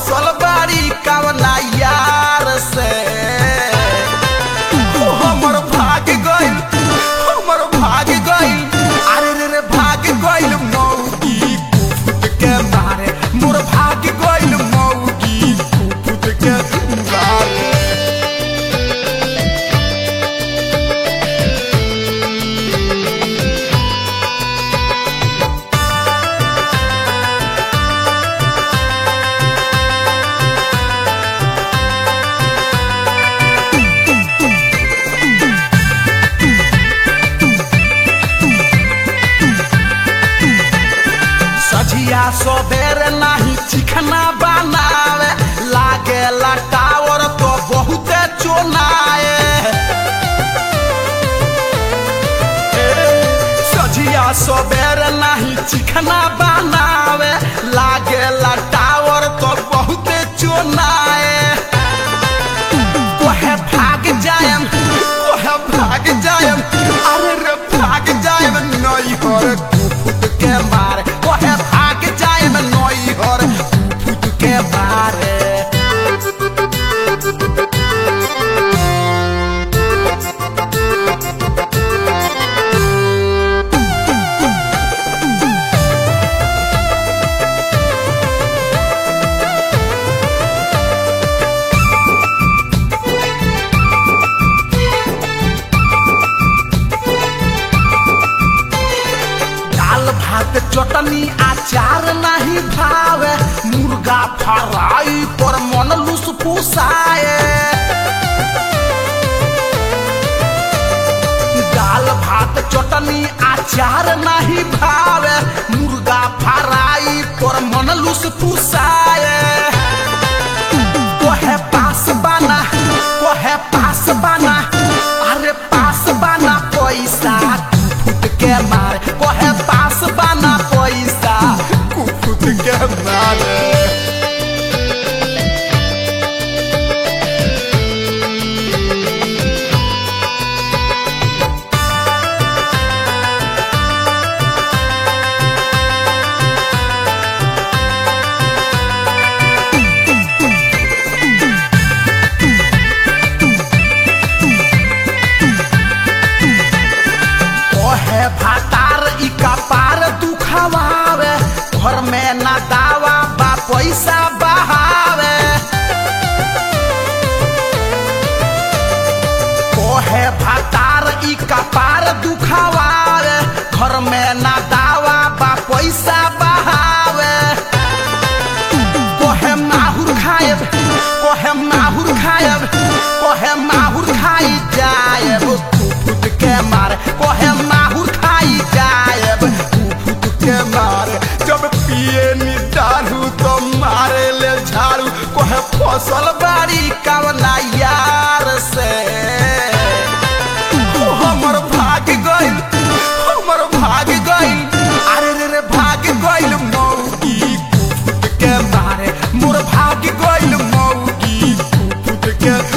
फसल बाड़ी कवना यार से ओ हमर भाग गइल हमर भाग गइल अरे रे रे भाग गइल मौगी कुफुत के मारे मोर भाग गइल मौगी कुफुत के मारे सझिया सबेरे नाही चिकना बनावे लागे टावर तो बहुते चोनाए सझिया सबेरे नाही चिकना बनावे लागे टावर तो बहुते चोनाए कोहे भाग जायम कोहे भाग जायम अरे रे भाग जायम नई हर कुफुत के मारे कोहे भाग जायम नई हर कुफुत के मारे दाल भात चटनी अचार नहीं भावे मुर्गा फ्राई पर मन लुस फुसाए दाल भात चटनी अचार नहीं भावे मुर्गा फ्राई पर मन लुस फुसाए कोहे पास बाना कोहे पास बाना अरे पास बाना पैसा कुफुत के मारे कोहे पास बाना पैसा कुफुत के मारे ओहे भातार ई कपार दुखावावे घर में ना दावा बा पैसा बहावे ओहे भातार ई कपार दुखावावे घर में ना दावा बा पैसा बहावे कोहे माहुर खायब कोहे माहुर खायब कोहे माहुर खाई जायब कुफुत के मारे कोहे माहुर खाई जायब कुफुत के मारे जब पिए नी दारू तो मारे ले झाड़ू कोहे फसल बाड़ी कवना यार से ओ हमर भाग गइल हमर भाग गइल अरे रे रे भाग गइल मौगी कुफुत के मारे मोर भाग गइल मौगी कुफुत के